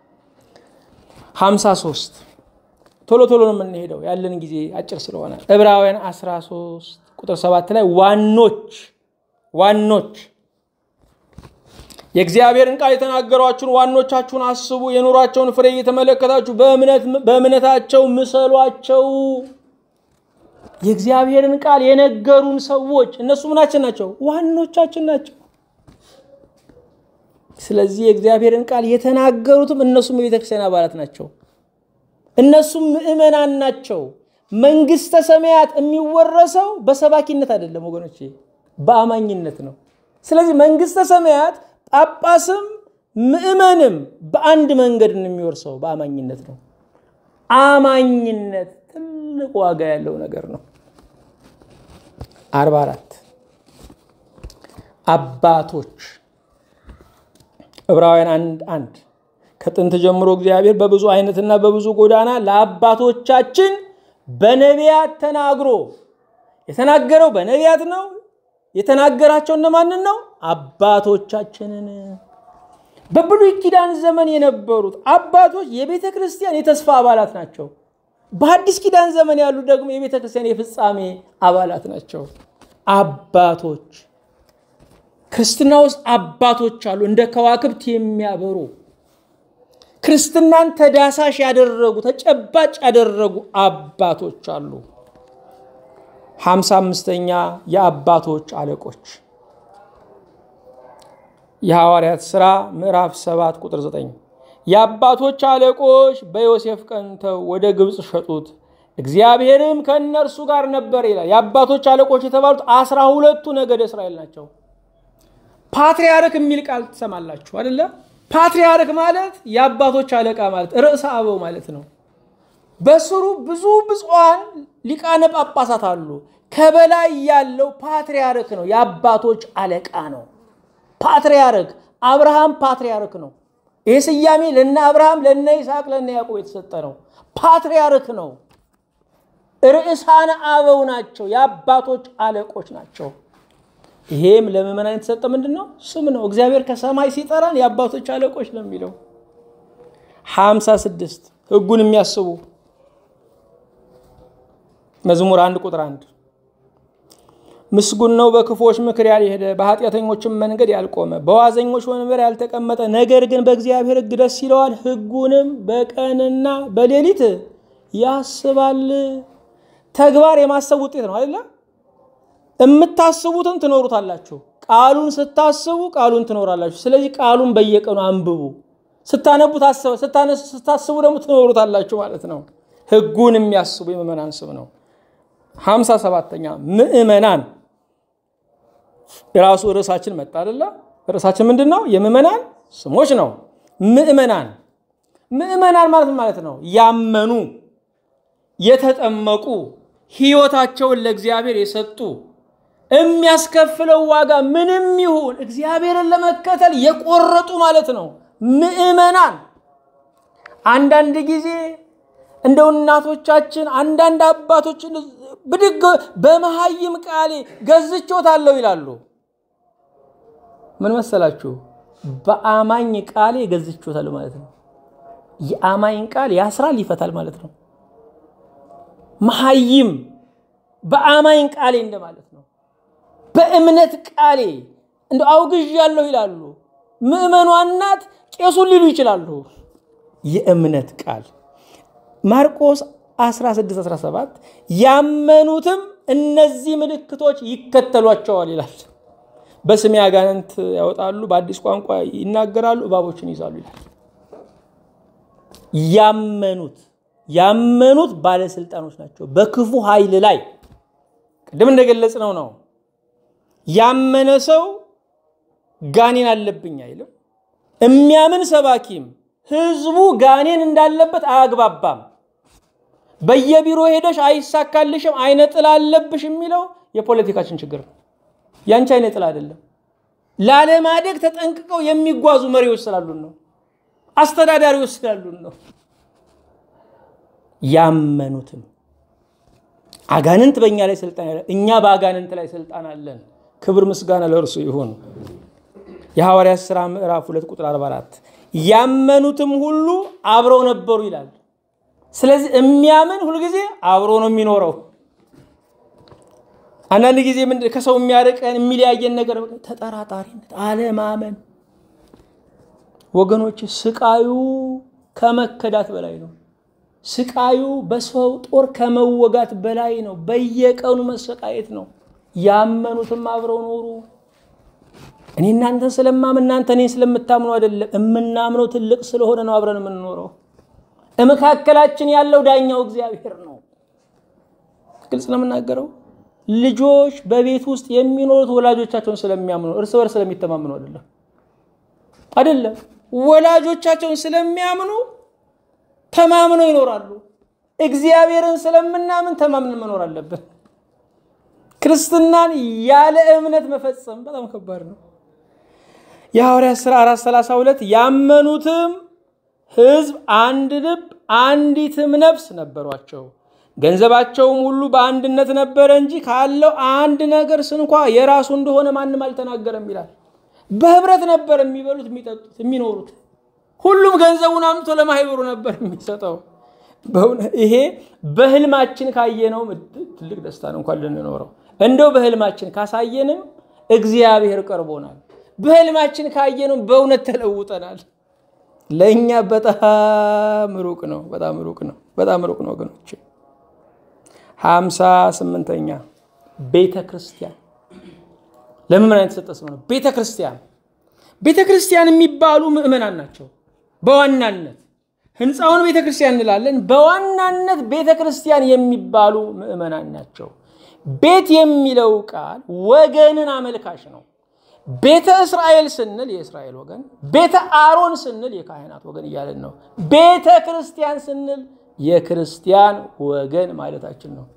53 ቶሎ ቶሎ ነው የምንሄደው ያለን ጊዜ አጭር ስለሆነ ዕብራውያን 13 ቁጥር 7 ላይ ዋኖች ዋኖች የእግዚአብሔርን ቃል የተናገሯችሁን ዋኖቻችሁን አስቡ፣ የኑሯቸውን ፍሬ እየተመለከታችሁ በእምነታቸው ምሰሏቸው። የእግዚአብሔርን ቃል የነገሩን ሰዎች እነሱ ምናችን ናቸው? ዋኖቻችን ናቸው። ስለዚህ የእግዚአብሔርን ቃል የተናገሩትም እነሱም የቤተ ክርስቲያን አባላት ናቸው። እነሱም ምእመናን ናቸው። መንግስተ ሰማያት የሚወረሰው በሰባኪነት አይደለም ወገኖቼ፣ በአማኝነት ነው። ስለዚህ መንግስተ ሰማያት ጳጳስም ምእመንም በአንድ መንገድ የሚወርሰው በአማኝነት ነው። አማኝነት ትልቅ ዋጋ ያለው ነገር ነው። አርባ አራት አባቶች ዕብራውያን አንድ አንድ ከጥንት ጀምሮ እግዚአብሔር በብዙ አይነትና በብዙ ጎዳና ለአባቶቻችን በነቢያት ተናግሮ የተናገረው በነቢያት ነው። የተናገራቸው እነማንን ነው? አባቶቻችንን። በብሉይ ኪዳን ዘመን የነበሩት አባቶች የቤተ ክርስቲያን የተስፋ አባላት ናቸው። በአዲስ ኪዳን ዘመን ያሉ ደግሞ የቤተ ክርስቲያን የፍጻሜ አባላት ናቸው። አባቶች ክርስትና ውስጥ አባቶች አሉ፣ እንደ ከዋክብት የሚያበሩ ክርስትናን ተዳሳሽ ያደረጉ ተጨባጭ ያደረጉ አባቶች አሉ። ሀምሳ አምስተኛ የአባቶች አለቆች የሐዋርያት ሥራ ምዕራፍ 7 ቁጥር 9 የአባቶች አለቆች በዮሴፍ ቀንተው ወደ ግብፅ ሸጡት፣ እግዚአብሔርም ከእነርሱ ጋር ነበር ይላል። የአባቶች አለቆች የተባሉት አስራ ሁለቱ ነገደ እስራኤል ናቸው። ፓትርያርክ የሚል ቃል ትሰማላችሁ አደለ? ፓትርያርክ ማለት የአባቶች አለቃ ማለት ርዕሰ አበው ማለት ነው። በስሩ ብዙ ብፁዓን ሊቃነ ጳጳሳት አሉ። ከበላይ ያለው ፓትርያርክ ነው፣ የአባቶች አለቃ ነው። ፓትርያርክ አብርሃም ፓትርያርክ ነው። ይህ ስያሜ ለነ አብርሃም፣ ለነ ይስሐቅ፣ ለነ ያዕቆብ የተሰጠ ነው። ፓትርያርክ ነው። ርዕሳነ አበው ናቸው። የአባቶች አለቆች ናቸው። ይሄም ለምዕመናን የተሰጠ ምንድን ነው? ስም ነው። እግዚአብሔር ከሰማይ ሲጠራን የአባቶች አለቆች ነው የሚለው። ሀምሳ ስድስት ህጉን የሚያስቡ መዝሙር አንድ ቁጥር አንድ ምስጉን ነው በክፉዎች ምክር ያልሄደ በኃጢአተኞችም መንገድ ያልቆመ በዋዘኞች ወንበር ያልተቀመጠ ነገር ግን በእግዚአብሔር ሕግ ደስ ይለዋል ሕጉንም በቀንና በሌሊት ያስባል። ተግባር የማሰብ ውጤት ነው አይደለ? የምታስቡትን ትኖሩታላችሁ። ቃሉን ስታስቡ ቃሉን ትኖራላችሁ። ስለዚህ ቃሉን በየቀኑ አንብቡ። ስታነቡ ስታስቡ ደግሞ ትኖሩታላችሁ ማለት ነው። ሕጉን የሚያስቡ የምዕመናን ስም ነው። ሀምሳ ሰባተኛ ምዕመናን የራሱ ርዕሳችን መጣ አይደለ? ርዕሳችን ምንድን ነው? የምዕመናን ስሞች ነው። ምዕመናን ምዕመናን ማለት ማለት ነው ያመኑ፣ የተጠመቁ፣ ህይወታቸውን ለእግዚአብሔር የሰጡ የሚያስከፍለው ዋጋ ምንም ይሁን እግዚአብሔርን ለመከተል የቆረጡ ማለት ነው። ምዕመናን አንዳንድ ጊዜ እንደው እናቶቻችን አንዳንድ አባቶችን ብድግ በመሀይም ቃሌ ገዝቾታለሁ ይላሉ። ምን መሰላችሁ? በአማኝ ቃሌ ገዝቾታለሁ ማለት ነው። የአማኝ ቃል ያስራል፣ ይፈታል ማለት ነው። መሀይም በአማኝ ቃሌ እንደማለት ነው። በእምነት ቃሌ እንደ አውግዣለሁ ይላሉ። ምዕመኗ እናት ቄሱን ሊሉ ይችላሉ። የእምነት ቃል ማርቆስ 16 17 ያመኑትም እነዚህ ምልክቶች ይከተሏቸዋል ይላል። በስሜ አጋንንት ያወጣሉ፣ በአዲስ ቋንቋ ይናገራሉ፣ እባቦችን ይዛሉ ይላል። ያመኑት ያመኑት ባለስልጣኖች ናቸው በክፉ ኃይል ላይ ቅድም እንደገለጽ ነው ነው ያመነ ሰው ጋኔን አለብኝ አይልም። የሚያምን ሰባኪም ህዝቡ ጋኔን እንዳለበት አያግባባም። በየቢሮ ሄደሽ አይሳካልሽም አይነ ጥላ አለብሽ የሚለው የፖለቲካችን ችግር ነው። ያንቺ አይነ ጥላ አይደለም። ላለማደግ ተጠንቅቀው የሚጓዙ መሪዎች ስላሉን ነው። አስተዳዳሪዎች ስላሉን ነው። ያመኑትም አጋንንት በእኛ ላይ ስልጣን ያለ እኛ በአጋንንት ላይ ስልጣን አለን። ክብር ምስጋና ለእርሱ ይሁን። የሐዋርያት ሥራ ምዕራፍ 2 ቁጥር 44 ያመኑትም ሁሉ አብረው ነበሩ ይላል። ስለዚህ የሚያምን ሁልጊዜ አብሮ ነው የሚኖረው። አንዳንድ ጊዜ ምንድን ከሰው የሚያርቀን የሚለያየን ነገር ተጠራጣሪነት፣ አለማመን። ወገኖች ስቃዩ ከመከዳት በላይ ነው። ስቃዩ በሰው ጦር ከመወጋት በላይ ነው። በየቀኑ መሰቃየት ነው። ያመኑትም አብረው ኖሩ። እኔ እናንተን ስለማምን እናንተ እኔን ስለምታምኑ አይደለም። የምናምነው ትልቅ ስለሆነ ነው አብረን የምንኖረው። መካከላችን ያለው ዳኛው እግዚአብሔር ነው። ግልጽ ነው የምናገረው። ልጆች በቤት ውስጥ የሚኖሩት ወላጆቻቸውን ስለሚያምኑ እርስ በርስ ስለሚተማምኑ አይደለም አይደለም። ወላጆቻቸውን ስለሚያምኑ ተማምነው ይኖራሉ። እግዚአብሔርን ስለምናምን ተማምነን መኖር አለብን። ክርስትናን ያለ እምነት መፈጸም በጣም ከባድ ነው። የሐዋርያት ሥራ 432 ያመኑትም ሕዝብ አንድ ልብ አንዲትም ነፍስ ነበሯቸው። ገንዘባቸውም ሁሉ በአንድነት ነበረ እንጂ ካለው አንድ ነገር ስንኳ የራሱ እንደሆነ ማንም አልተናገረም ይላል። በህብረት ነበር የሚበሉት፣ የሚጠጡት፣ የሚኖሩት። ሁሉም ገንዘቡን አምጥቶ ለማህበሩ ነበር የሚሰጠው። ይሄ በህልማችን ካየነው ትልቅ ደስታ ነው እንኳን ልንኖረው። እንደው በህልማችን ካሳየንም እግዚአብሔር ቀርቦናል። በህልማችን ካየነው በእውነት ተለውጠናል። ለእኛ በጣም ሩቅ ነው፣ በጣም ሩቅ ነው፣ በጣም ሩቅ ነው ወገኖች። ሀምሳ ስምንተኛ ቤተ ክርስቲያን ለምን ምን የተሰጠ ስም ነው? ቤተ ክርስቲያን ቤተ ክርስቲያን የሚባሉ ምዕመናን ናቸው። በዋናነት ህንፃውን ቤተ ክርስቲያን እንላለን። በዋናነት ቤተ ክርስቲያን የሚባሉ ምዕመናን ናቸው። ቤት የሚለው ቃል ወገንን አመልካች ነው። ቤተ እስራኤል ስንል የእስራኤል ወገን፣ ቤተ አሮን ስንል የካህናት ወገን እያለን ነው። ቤተ ክርስቲያን ስንል የክርስቲያን ወገን ማለታችን ነው።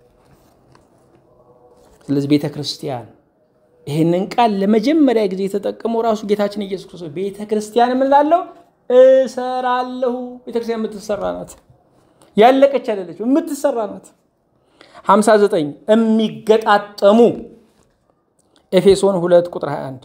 ስለዚህ ቤተ ክርስቲያን ይህንን ቃል ለመጀመሪያ ጊዜ የተጠቀመው ራሱ ጌታችን ኢየሱስ ክርስቶስ ቤተ ክርስቲያን የምንላለው እሰራለሁ። ቤተክርስቲያን የምትሰራ ናት፣ ያለቀች አይደለች፣ የምትሰራ ናት። 59 የሚገጣጠሙ ኤፌሶን 2 ቁጥር 21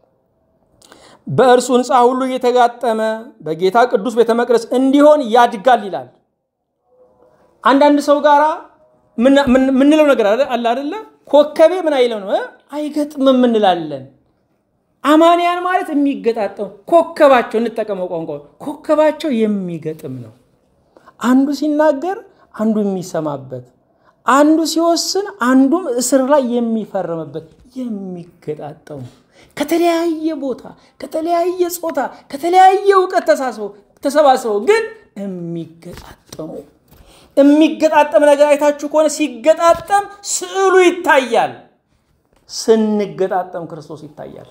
በእርሱ ሕንፃ ሁሉ እየተጋጠመ በጌታ ቅዱስ ቤተ መቅደስ እንዲሆን ያድጋል ይላል። አንዳንድ ሰው ጋራ ምንለው ነገር አለ አደለ? ኮከቤ ምን አይለው ነው አይገጥምም እንላለን። አማንያን ማለት የሚገጣጠሙ ኮከባቸው፣ እንጠቀመው ቋንቋ ኮከባቸው የሚገጥም ነው። አንዱ ሲናገር አንዱ የሚሰማበት፣ አንዱ ሲወስን አንዱም እስር ላይ የሚፈረምበት የሚገጣጠሙ ከተለያየ ቦታ ከተለያየ ጾታ ከተለያየ እውቀት ተሰባስበው ግን የሚገጣጠሙ የሚገጣጠም ነገር አይታችሁ ከሆነ ሲገጣጠም ስዕሉ ይታያል። ስንገጣጠም ክርስቶስ ይታያል።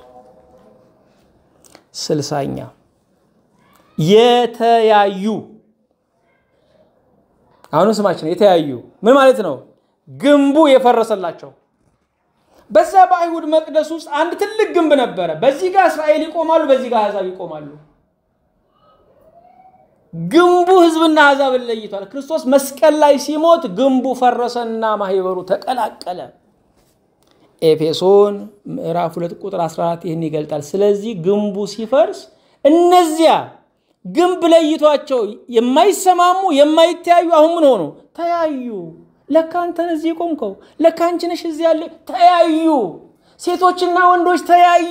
ስልሳኛ የተያዩ አሁንም ስማችን የተያዩ ምን ማለት ነው? ግንቡ የፈረሰላቸው በዛ በአይሁድ መቅደስ ውስጥ አንድ ትልቅ ግንብ ነበረ። በዚህ ጋር እስራኤል ይቆማሉ፣ በዚህ ጋር አሕዛብ ይቆማሉ። ግንቡ ሕዝብና አሕዛብን ለይቷል። ክርስቶስ መስቀል ላይ ሲሞት ግንቡ ፈረሰና ማህበሩ ተቀላቀለ። ኤፌሶን ምዕራፍ 2 ቁጥር 14 ይህን ይገልጣል። ስለዚህ ግንቡ ሲፈርስ እነዚያ ግንብ ለይቷቸው የማይሰማሙ የማይተያዩ አሁን ምን ሆኑ? ተያዩ። ለካ አንተን እዚህ ቆምከው፣ ለካ አንቺ ነሽ እዚህ ያለ። ተያዩ። ሴቶችና ወንዶች ተያዩ።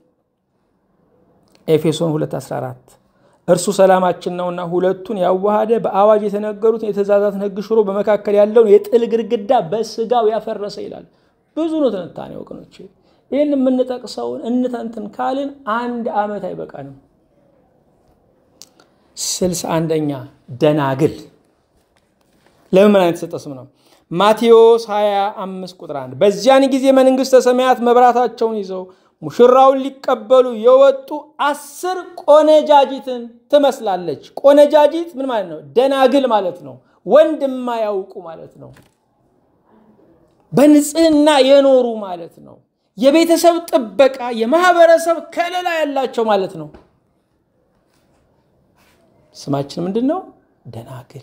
ኤፌሶን 2:14 እርሱ ሰላማችን ነውና ሁለቱን ያዋሃደ በአዋጅ የተነገሩትን የትእዛዛትን ሕግ ሽሮ በመካከል ያለውን የጥል ግድግዳ በስጋው ያፈረሰ ይላል። ብዙ ነው ትንታኔ ወገኖች። ይህን የምንጠቅሰውን እንተንትን ካልን አንድ ዓመት አይበቃንም። ስልሳ አንደኛ ደናግል ለምን ምን አይነት የተሰጠ ስም ነው? ማቴዎስ 25 ቁጥር 1 በዚያን ጊዜ መንግሥተ ሰማያት መብራታቸውን ይዘው ሙሽራውን ሊቀበሉ የወጡ አስር ቆነጃጅትን ትመስላለች። ቆነጃጅት ምን ማለት ነው? ደናግል ማለት ነው። ወንድ የማያውቁ ማለት ነው። በንጽህና የኖሩ ማለት ነው። የቤተሰብ ጥበቃ፣ የማህበረሰብ ከለላ ያላቸው ማለት ነው። ስማችን ምንድን ነው? ደናግል።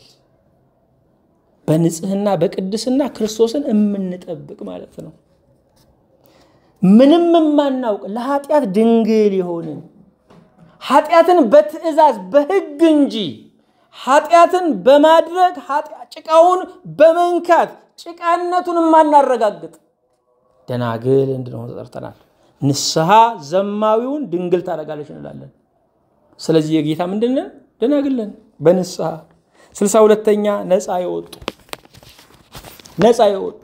በንጽህና በቅድስና ክርስቶስን የምንጠብቅ ማለት ነው። ምንም የማናውቅ ለኃጢአት ድንግል የሆንን ኃጢአትን በትእዛዝ በሕግ እንጂ ኃጢአትን በማድረግ ጭቃውን በመንካት ጭቃነቱን የማናረጋግጥ ደናግል እንድንሆን ተጠርተናል። ንስሐ ዘማዊውን ድንግል ታደርጋለች እንላለን። ስለዚህ የጌታ ምንድንን ደናግልን በንስሐ ስልሳ ሁለተኛ ነፃ የወጡ ነፃ የወጡ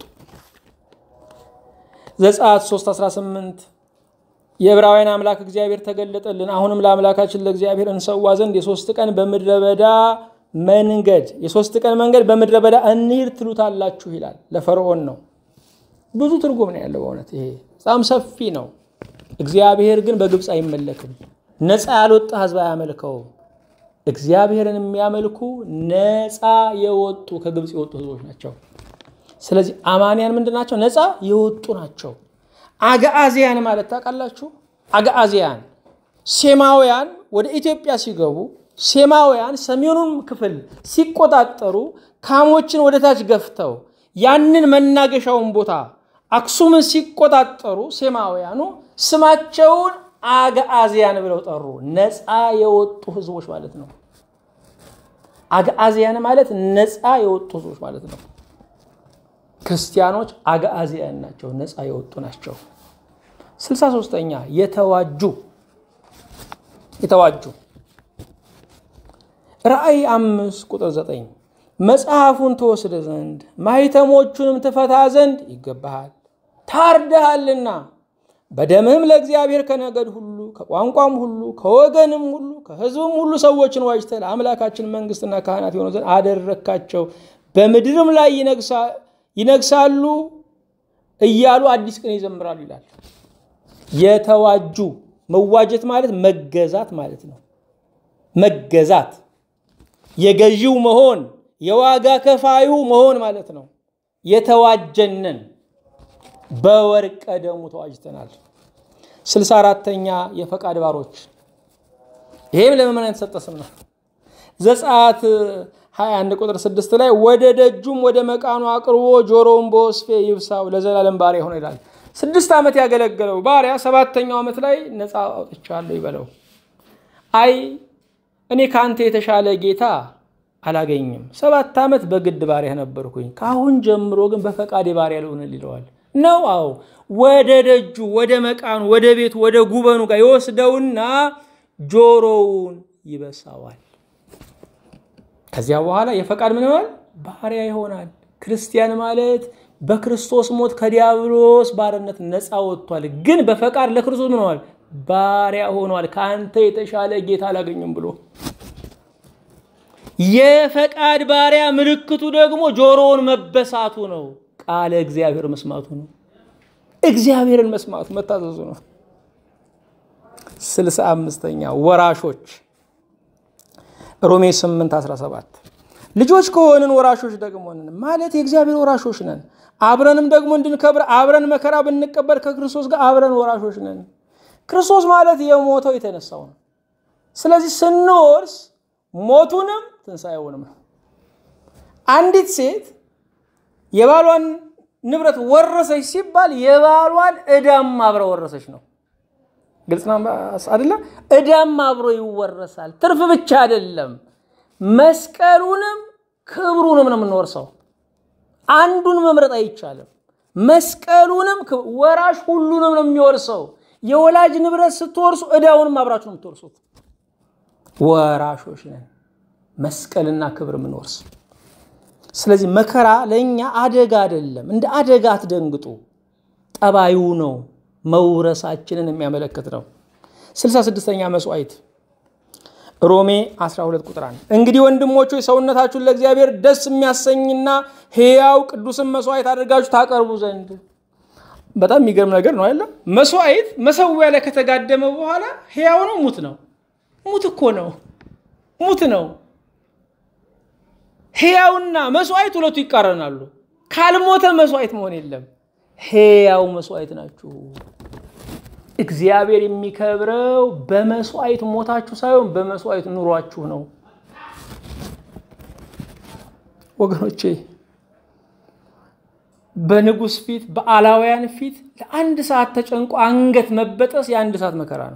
ዘጸአት 3 18 የዕብራውያን አምላክ እግዚአብሔር ተገለጠልን። አሁንም ለአምላካችን ለእግዚአብሔር እንሰዋ ዘንድ የሶስት ቀን በምድረ በዳ መንገድ የሶስት ቀን መንገድ በምድረ በዳ እንሂድ ትሉታላችሁ ይላል። ለፈርዖን ነው። ብዙ ትርጉም ነው ያለው። በእውነት ይሄ በጣም ሰፊ ነው። እግዚአብሔር ግን በግብፅ አይመለክም። ነፃ ያልወጣ ህዝብ አያመልከውም። እግዚአብሔርን የሚያመልኩ ነፃ የወጡ ከግብፅ የወጡ ህዝቦች ናቸው። ስለዚህ አማንያን ምንድን ናቸው? ነፃ የወጡ ናቸው። አግዓዝያን ማለት ታውቃላችሁ? አግዓዝያን ሴማውያን ወደ ኢትዮጵያ ሲገቡ ሴማውያን ሰሜኑን ክፍል ሲቆጣጠሩ ካሞችን ወደ ታች ገፍተው ያንን መናገሻውን ቦታ አክሱምን ሲቆጣጠሩ ሴማውያኑ ስማቸውን አግዓዝያን ብለው ጠሩ። ነፃ የወጡ ህዝቦች ማለት ነው። አግዓዝያን ማለት ነፃ የወጡ ህዝቦች ማለት ነው። ክርስቲያኖች አግዓዝያን ናቸው፣ ነፃ የወጡ ናቸው። ስልሳ ሦስተኛ የተዋጁ የተዋጁ ራእይ አምስት ቁጥር ዘጠኝ መጽሐፉን ትወስድ ዘንድ ማኅተሞቹንም ትፈታ ዘንድ ይገባሃል፣ ታርደሃልና በደምህም ለእግዚአብሔር ከነገድ ሁሉ ከቋንቋም ሁሉ ከወገንም ሁሉ ከሕዝብም ሁሉ ሰዎችን ዋጅተህ ለአምላካችን መንግሥትና ካህናት የሆኑ ዘንድ አደረግካቸው፣ በምድርም ላይ ይነግሳሉ እያሉ አዲስ ቅኔ ይዘምራሉ ይላል። የተዋጁ መዋጀት ማለት መገዛት ማለት ነው። መገዛት የገዢው መሆን የዋጋ ከፋዩ መሆን ማለት ነው። የተዋጀንን በወርቀ ደሙ ተዋጅተናል። ስልሳ አራተኛ የፈቃድ ባሮች ይሄም ለምእመናን የተሰጠ ስም ነው። ዘጸአት 21 ቁጥር 6 ላይ ወደ ደጁም ወደ መቃኑ አቅርቦ ጆሮውን በወስፌ ይብሳው ለዘላለም ባሪያ ሆነ ይላል። ስድስት ዓመት ያገለገለው ባሪያ ሰባተኛው ዓመት ላይ ነፃ አውጥቻለሁ ይበለው። አይ እኔ ከአንተ የተሻለ ጌታ አላገኝም። ሰባት ዓመት በግድ ባሪያ ነበርኩኝ። ከአሁን ጀምሮ ግን በፈቃዴ ባሪያ ልሆንል ይለዋል። ነው አዎ፣ ወደ ደጁ ወደ መቃኑ ወደ ቤቱ ወደ ጉበኑ ጋር ይወስደውና ጆሮውን ይበሳዋል። ከዚያ በኋላ የፈቃድ ምን ይሆናል? ባሪያ ይሆናል። ክርስቲያን ማለት በክርስቶስ ሞት ከዲያብሎስ ባርነት ነፃ ወጥቷል። ግን በፈቃድ ለክርስቶስ ምን ሆኗል? ባሪያ ሆኗል። ከአንተ የተሻለ ጌታ አላገኝም ብሎ የፈቃድ ባሪያ ምልክቱ ደግሞ ጆሮውን መበሳቱ ነው። ቃለ እግዚአብሔር መስማቱ ነው። እግዚአብሔርን መስማቱ መታዘዙ ነው። ስልሳ አምስተኛ ወራሾች ሮሜ 8 17 ልጆች ከሆንን ወራሾች ደግሞ ነን ማለት የእግዚአብሔር ወራሾች ነን። አብረንም ደግሞ እንድንከብር አብረን መከራ ብንቀበል ከክርስቶስ ጋር አብረን ወራሾች ነን። ክርስቶስ ማለት የሞተው የተነሳው ነው። ስለዚህ ስንወርስ ሞቱንም ትንሣኤውንም ነው። አንዲት ሴት የባሏን ንብረት ወረሰች ሲባል የባሏን ዕዳም አብረ ወረሰች ነው። ግልጽ ነው አይደለ? ዕዳም አብሮ ይወረሳል። ትርፍ ብቻ አይደለም፣ መስቀሉንም ክብሩንም ነው የምንወርሰው። አንዱን መምረጥ አይቻልም። መስቀሉንም ወራሽ ሁሉንም ነው የሚወርሰው። የወላጅ ንብረት ስትወርሱ ዕዳውንም አብራችሁ ነው የምትወርሱት። ወራሾች ነን፣ መስቀልና ክብር የምንወርስ። ስለዚህ መከራ ለእኛ አደጋ አይደለም። እንደ አደጋ አትደንግጡ። ጠባዩ ነው መውረሳችንን የሚያመለክት ነው። 66ኛ መስዋዕት ሮሜ 12 ቁጥር 1 እንግዲህ ወንድሞቹ ሰውነታችሁን ለእግዚአብሔር ደስ የሚያሰኝና ሕያው ቅዱስን መስዋዕት አድርጋችሁ ታቀርቡ ዘንድ። በጣም የሚገርም ነገር ነው አይደለም? መስዋዕት መሰዊያ ላይ ከተጋደመ በኋላ ሕያው ነው ሙት ነው? ሙት እኮ ነው፣ ሙት ነው። ሕያውና መስዋዕት ሁለቱ ይቃረናሉ። ካልሞተ መስዋዕት መሆን የለም። ሕያው መስዋዕት ናችሁ። እግዚአብሔር የሚከብረው በመስዋዕት ሞታችሁ ሳይሆን በመስዋዕት ኑሯችሁ ነው። ወገኖቼ በንጉሥ ፊት በአላውያን ፊት ለአንድ ሰዓት ተጨንቆ አንገት መበጠስ የአንድ ሰዓት መከራ ነው።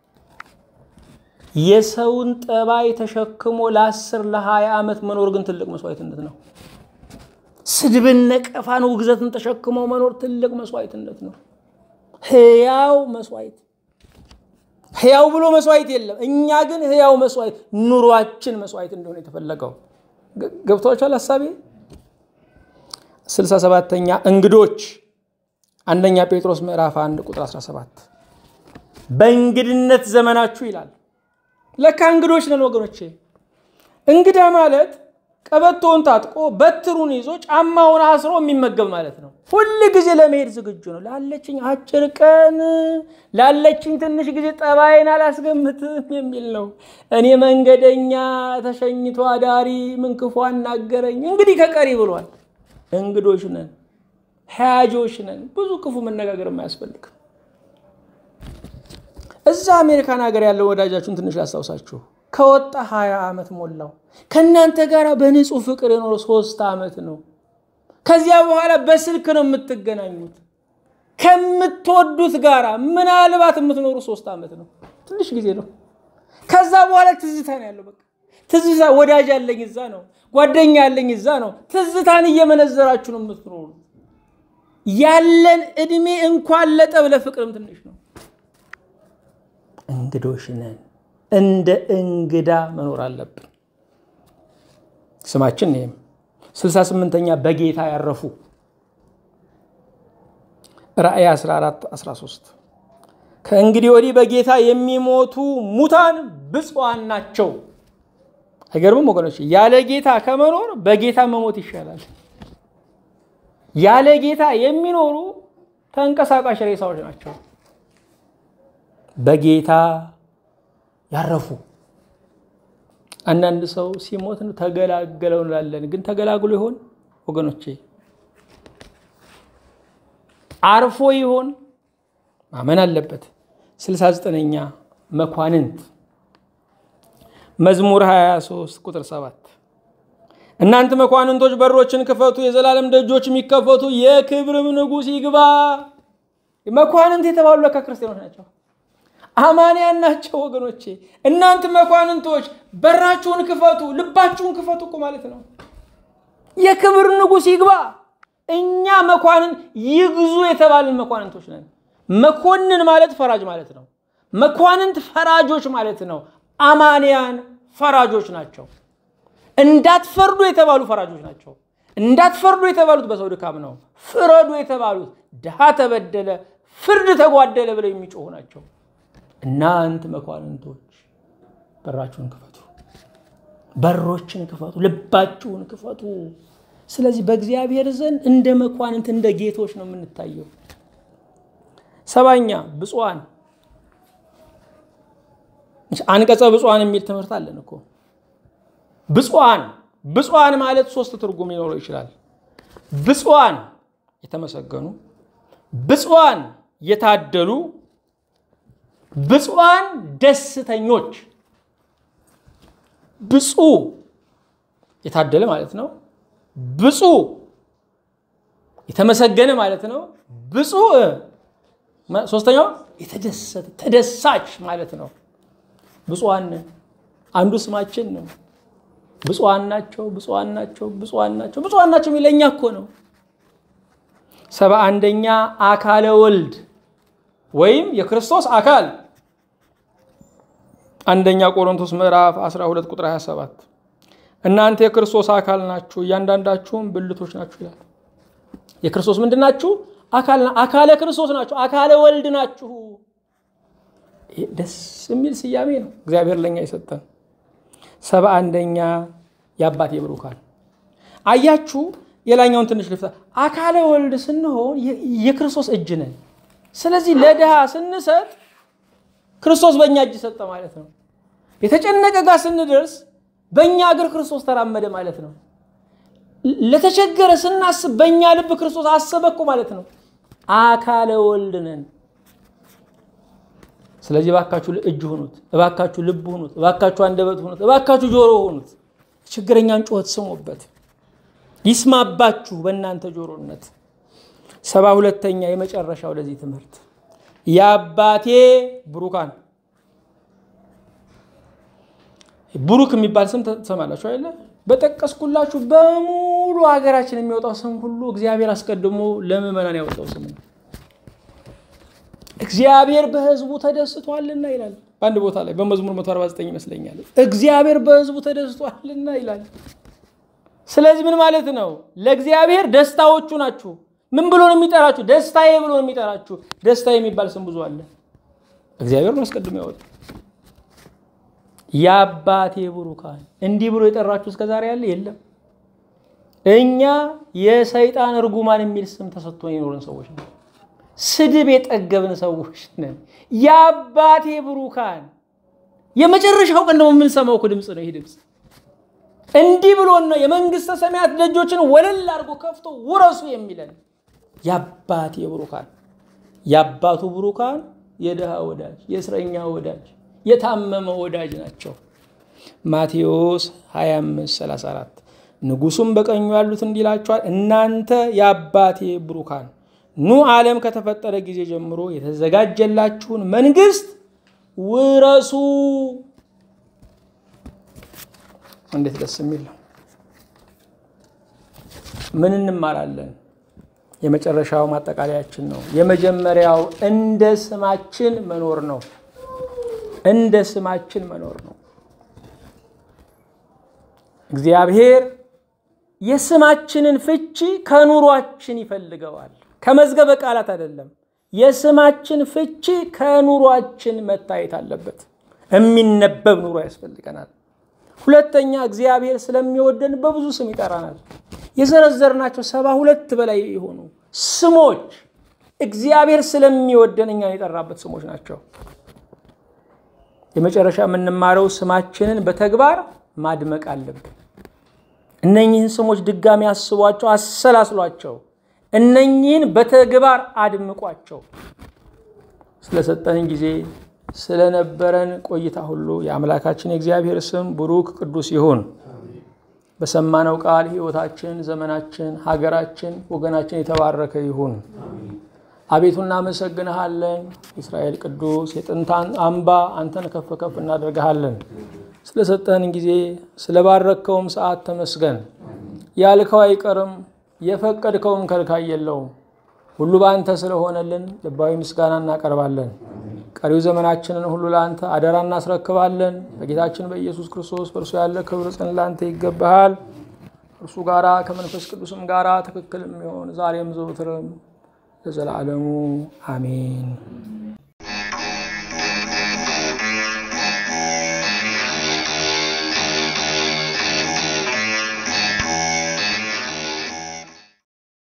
የሰውን ጠባይ ተሸክሞ ለአስር ለሀያ ዓመት መኖር ግን ትልቅ መስዋዕትነት ነው። ስድብን፣ ነቀፋን፣ ውግዘትን ተሸክሞ መኖር ትልቅ መስዋዕትነት ነው። ሕያው መስዋዕት ሕያው ብሎ መስዋዕት የለም። እኛ ግን ሕያው መስዋዕት ኑሯችን መስዋዕት እንደሆነ የተፈለገው ገብቷችኋል ሀሳቤ? ስልሳ ሰባተኛ እንግዶች አንደኛ ጴጥሮስ ምዕራፍ 1 ቁጥር 17 በእንግድነት ዘመናችሁ ይላል። ለካ እንግዶች ነን ወገኖቼ። እንግዳ ማለት ቀበቶውን ታጥቆ በትሩን ይዞ ጫማውን አስሮ የሚመገብ ማለት ነው። ሁል ጊዜ ለመሄድ ዝግጁ ነው። ላለችኝ አጭር ቀን ላለችኝ ትንሽ ጊዜ ጠባይን አላስገምትም የሚል ነው። እኔ መንገደኛ ተሸኝቶ አዳሪ ምን ክፉ አናገረኝ እንግዲህ ከቀሪ ብሏል። እንግዶች ነን፣ ሀያጆች ነን። ብዙ ክፉ መነጋገር አያስፈልግም። እዛ አሜሪካን ሀገር ያለው ወዳጃችሁን ትንሽ ላስታውሳችሁ። ከወጣ ሀያ ዓመት ሞላው። ከእናንተ ጋር በንጹህ ፍቅር የኖረ ሶስት ዓመት ነው። ከዚያ በኋላ በስልክ ነው የምትገናኙት። ከምትወዱት ጋር ምናልባት የምትኖሩ ሶስት ዓመት ነው። ትንሽ ጊዜ ነው። ከዛ በኋላ ትዝታ ነው ያለው። በቃ ትዝታ፣ ወዳጅ ያለኝ እዛ ነው፣ ጓደኛ ያለኝ እዛ ነው። ትዝታን እየመነዘራችሁ ነው የምትኖሩ። ያለን እድሜ እንኳን ለጠብ ለፍቅርም ትንሽ ነው። እንግዶች ነን። እንደ እንግዳ መኖር አለብን። ስማችን ይህም ስልሳ ስምንተኛ በጌታ ያረፉ ራእይ 14 13 ከእንግዲህ ወዲህ በጌታ የሚሞቱ ሙታን ብፁዓን ናቸው። አይገርምም ወገኖች? ያለ ጌታ ከመኖር በጌታ መሞት ይሻላል። ያለ ጌታ የሚኖሩ ተንቀሳቃሽ ሬሳዎች ናቸው። በጌታ ያረፉ አንዳንድ ሰው ሲሞት ነው ተገላገለው እንላለን። ግን ተገላግሎ ይሆን ወገኖቼ? አርፎ ይሆን? ማመን አለበት። ስልሳ ዘጠነኛ መኳንንት መዝሙር 23 ቁጥር 7 እናንተ መኳንንቶች በሮችን ክፈቱ፣ የዘላለም ደጆች የሚከፈቱ የክብርም ንጉሥ ይግባ። መኳንንት የተባሉ ለካ ክርስቲያኖች ናቸው፣ አማንያን ናቸው ወገኖቼ። እናንተ መኳንንቶች በራችሁን ክፈቱ፣ ልባችሁን ክፈቱ እኮ ማለት ነው። የክብር ንጉሥ ይግባ። እኛ መኳንን ይግዙ የተባልን መኳንንቶች ነን። መኮንን ማለት ፈራጅ ማለት ነው። መኳንንት ፈራጆች ማለት ነው። አማንያን ፈራጆች ናቸው። እንዳትፈርዱ የተባሉ ፈራጆች ናቸው። እንዳትፈርዱ የተባሉት በሰው ድካም ነው። ፍረዱ የተባሉት ድሃ ተበደለ፣ ፍርድ ተጓደለ ብለው የሚጮሁ ናቸው። እናንት መኳንንቶች በራችሁን ክፈቱ፣ በሮችን ክፈቱ፣ ልባችሁን ክፈቱ። ስለዚህ በእግዚአብሔር ዘንድ እንደ መኳንንት እንደ ጌቶች ነው የምንታየው። ሰባኛ ብፁዓን አንቀጸ ብፁዓን የሚል ትምህርት አለን እኮ ብፁዓን ብፁዓን ማለት ሶስት ትርጉም ሊኖረው ይችላል። ብፁዓን የተመሰገኑ፣ ብፁዓን የታደሉ፣ ብፁዓን ደስተኞች። ብፁዕ የታደለ ማለት ነው። ብፁዕ የተመሰገነ ማለት ነው። ብፁዕ ሶስተኛው የተደሰተ ተደሳች ማለት ነው። ብፁዓን አንዱ ስማችን ነው። ብፁዓን ናቸው፣ ብፁዓን ናቸው፣ ብፁዓን ናቸው፣ ብፁዓን ናቸው የሚለኛ እኮ ነው። ሰባ አንደኛ አካለ ወልድ ወይም የክርስቶስ አካል አንደኛ ቆሮንቶስ ምዕራፍ 12 ቁጥር 27 እናንተ የክርስቶስ አካል ናችሁ፣ እያንዳንዳችሁም ብልቶች ናችሁ ይላል። የክርስቶስ ምንድን ናችሁ? አካለ ክርስቶስ ናችሁ፣ አካለ ወልድ ናችሁ። ደስ የሚል ስያሜ ነው እግዚአብሔር ለኛ የሰጠን። ሰባ አንደኛ የአባቴ ብሩካን አያችሁ። የላኛውን ትንሽ ልፍታ። አካለ ወልድ ስንሆን የክርስቶስ እጅ ነን። ስለዚህ ለድሃ ስንሰጥ ክርስቶስ በእኛ እጅ ሰጠ ማለት ነው። የተጨነቀ ጋር ስንደርስ በእኛ እግር ክርስቶስ ተራመደ ማለት ነው። ለተቸገረ ስናስብ በእኛ ልብ ክርስቶስ አሰበኩ ማለት ነው። አካለ ወልድ ነን። ስለዚህ እባካችሁ እጅ ሁኑት፣ እባካችሁ ልብ ሁኑት፣ እባካችሁ አንደበት ሁኑት፣ እባካችሁ ጆሮ ሁኑት። ችግረኛን ጩኸት ስሙበት፣ ይስማባችሁ በእናንተ ጆሮነት። ሰባ ሁለተኛ የመጨረሻው ለዚህ ትምህርት የአባቴ ብሩካን ብሩክ የሚባል ስም ትሰማላችሁ አይደለ? በጠቀስኩላችሁ በሙሉ ሀገራችን የሚወጣው ስም ሁሉ እግዚአብሔር አስቀድሞ ለምዕመናን ያወጣው ስም ነው። እግዚአብሔር በሕዝቡ ተደስቷልና ይላል። በአንድ ቦታ ላይ በመዝሙር 149 ይመስለኛል። እግዚአብሔር በሕዝቡ ተደስቷልና ይላል። ስለዚህ ምን ማለት ነው? ለእግዚአብሔር ደስታዎቹ ናችሁ። ምን ብሎ ነው የሚጠራችሁ? ደስታዬ ብሎ ነው የሚጠራችሁ። ደስታ የሚባል ስም ብዙ አለ። እግዚአብሔር ነው አስቀድሞ ያወጣው። የአባቴ ብሩካን እንዲህ ብሎ የጠራችሁ እስከ ዛሬ ያለ የለም። እኛ የሰይጣን እርጉማን የሚል ስም ተሰጥቶ የኖርን ሰዎች ነው። ስድብ የጠገብን ሰዎች ነን። የአባቴ ብሩካን የመጨረሻው ቀን ደግሞ የምንሰማው እኮ ድምፅ ነው። ይህ ድምፅ እንዲህ ብሎን ነው የመንግስተ ሰማያት ደጆችን ወለል አድርጎ ከፍቶ ውረሱ የሚለን የአባቴ ብሩካን። የአባቱ ብሩካን የድሃ ወዳጅ፣ የእስረኛ ወዳጅ፣ የታመመ ወዳጅ ናቸው። ማቴዎስ 25 34 ንጉሱም በቀኙ ያሉት እንዲህ ይላቸዋል፣ እናንተ የአባቴ ብሩካን ኑ ዓለም ከተፈጠረ ጊዜ ጀምሮ የተዘጋጀላችሁን መንግስት ውረሱ። እንዴት ደስ የሚል ነው! ምን እንማራለን? የመጨረሻው ማጠቃለያችን ነው። የመጀመሪያው እንደ ስማችን መኖር ነው። እንደ ስማችን መኖር ነው። እግዚአብሔር የስማችንን ፍቺ ከኑሯችን ይፈልገዋል። ከመዝገበ ቃላት አይደለም። የስማችን ፍቺ ከኑሯችን መታየት አለበት። የሚነበብ ኑሮ ያስፈልገናል። ሁለተኛ እግዚአብሔር ስለሚወደን በብዙ ስም ይጠራናል። የዘረዘርናቸው ሰባ ሁለት በላይ የሆኑ ስሞች እግዚአብሔር ስለሚወደን እኛን የጠራበት ስሞች ናቸው። የመጨረሻ የምንማረው ስማችንን በተግባር ማድመቅ አለብን። እነኚህን ስሞች ድጋሚ አስቧቸው፣ አሰላስሏቸው። እነኚህን በተግባር አድምቋቸው። ስለሰጠን ጊዜ ስለነበረን ቆይታ ሁሉ የአምላካችን የእግዚአብሔር ስም ብሩክ ቅዱስ ይሁን። በሰማነው ቃል ሕይወታችን፣ ዘመናችን፣ ሀገራችን፣ ወገናችን የተባረከ ይሁን። አቤቱ እናመሰግንሃለን። የእስራኤል ቅዱስ የጥንታን አምባ አንተን ከፍ ከፍ እናደርግሃለን። ስለሰጠህን ጊዜ ስለባረከውም ሰዓት ተመስገን። ያልከው አይቀርም፣ የፈቀድከውም ከልካይ የለውም። ሁሉ በአንተ ስለሆነልን ልባዊ ምስጋና እናቀርባለን። ቀሪው ዘመናችንን ሁሉ ለአንተ አደራ እናስረክባለን። በጌታችን በኢየሱስ ክርስቶስ በእርሱ ያለ ክብር ጽን ለአንተ ይገባሃል። እርሱ ጋራ ከመንፈስ ቅዱስም ጋራ ትክክል የሚሆን ዛሬም ዘውትርም ለዘላለሙ አሜን።